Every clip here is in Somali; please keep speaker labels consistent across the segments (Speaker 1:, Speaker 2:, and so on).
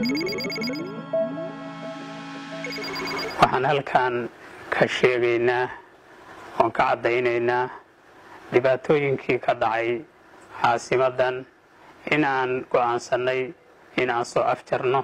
Speaker 1: waxaan halkan ka sheegaynaa oon ka caddaynaynaa dhibaatooyinkii ka dhacay caasimadan in aan go'aansannay in aan soo afjarno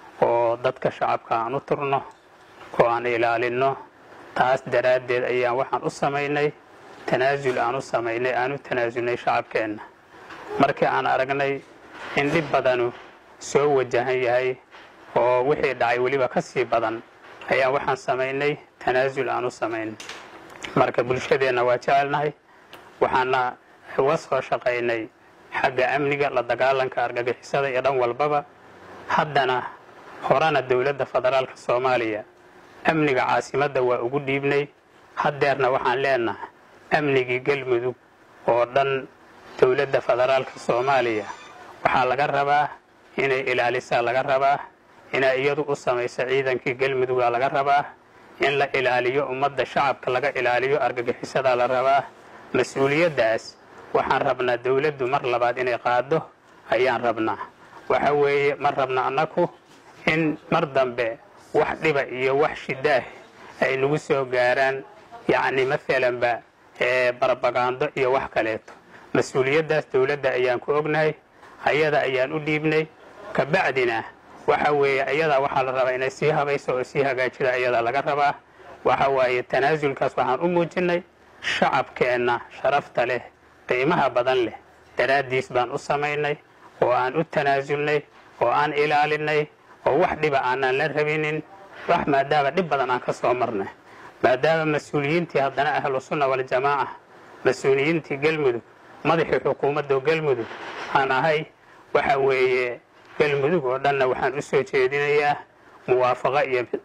Speaker 1: oo dadka shacabka aan u turno oo aan ilaalinno taas daraaddeed ayaan waxaan u samaynay tanaasul aan u samaynay aan u tanaasulnay shacabkeenna markii aan aragnay in dhib badanu soo wajahan yahay oo wixii dhacay weliba ka sii badan ayaan waxaan samaynay tanaasul aan u samaynay marka bulshadeenna waa jecelnahay waxaana uga soo shaqaynay xagga amniga la dagaalanka argagixisada iyo dhan walbaba haddana horena dowladda federaalka soomaaliya amniga caasimadda waa ugu dhiibnay haddeerna waxaan leenahay amnigii galmudug oo dhan dowladda federaalka soomaaliya waxaa laga rabaa inay ilaalisaa laga rabaa inay iyadu u samayso ciidankii galmudugaa laga rabaa in la ilaaliyo ummadda shacabka laga ilaaliyo argagixisadaa la rabaa mas-uuliyaddaas waxaan rabnaa dowladdu mar labaad inay qaado ayaan rabnaa waxa weeye ma rabna annaku in mar dambe wax dhiba iyo wax shidaah ay nagu soo gaaraan yacni maalanba barbagaando iyo wax kaleeto mas-uuliyaddaas dowladda ayaan ku ognahay ayada ayaan u dhiibnay kabacdina waxa weeye ayadaa waxaa la rabaa inay sii habayso oo sii hagaajida ayadaa laga rabaa waxa waaye tanaasulkaas waxaan u muujinnay shacabkeenna sharafta leh qiimaha badan leh daraaddiis baan u samaynay oo aan u tanaasulnay oo aan ilaalinay oo wax dhiba aanaan la rabinin wax maadaama dhib badan aan ka soo marnay maadaama mas-uuliyiintii haddana ahlu sunna waljamaaca mas-uuliyiintii galmudug madaxii xukuumadda galmudug aan ahay waxa weeye galmudug oo dhanna waxaan u soo jeedinayaa muwaafaqo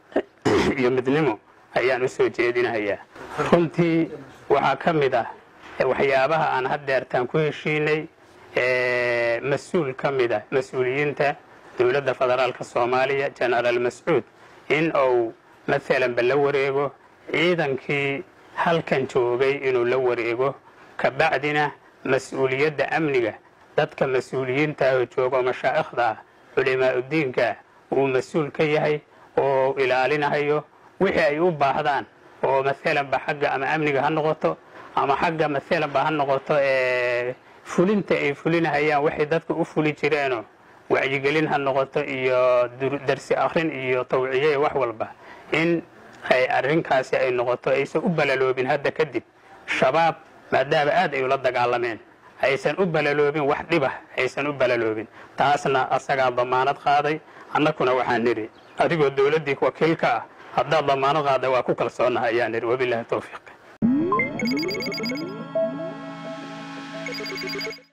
Speaker 1: iyo midnimo ayaan u soo jeedinayaa runtii waxaa ka mid ah waxyaabaha aan haddeertaan ku heshiinay mas-uul ka mid ah mas-uuliyiinta dowladda federaalka soomaaliya jenaraal mascuud in uu maalanba la wareego ciidankii halkan joogay inuu la wareego kabacdina mas-uuliyadda amniga dadka mas-uuliyiintaahoo jooga oo mashaa'ikhda ah culimaa'udiinka uu mas-uul ka yahay oo ilaalinahayo wixii ay u baahdaan oo maalanba xagga ama amniga ha noqoto ama xagga maalanba ha noqoto fulinta ay fulinahayaan waxay dadka u fuli jireenoo wacyigelin ha noqoto iyo darsi akhrin iyo tawciye wax walba in ay arrinkaasi ay noqoto aysan u balaloobin hadda kadib shabaab maadaama aad ay ula dagaalameen aysan u balaloobin wax dhibah aysan u balaloobin taasna asagaa damaanad qaaday annakuna waxaan nidhi adigoo dowladdii wakiilka ah haddaad damaanad qaada waa ku kalsoonaha ayaan nidhi wabilahi towfiiq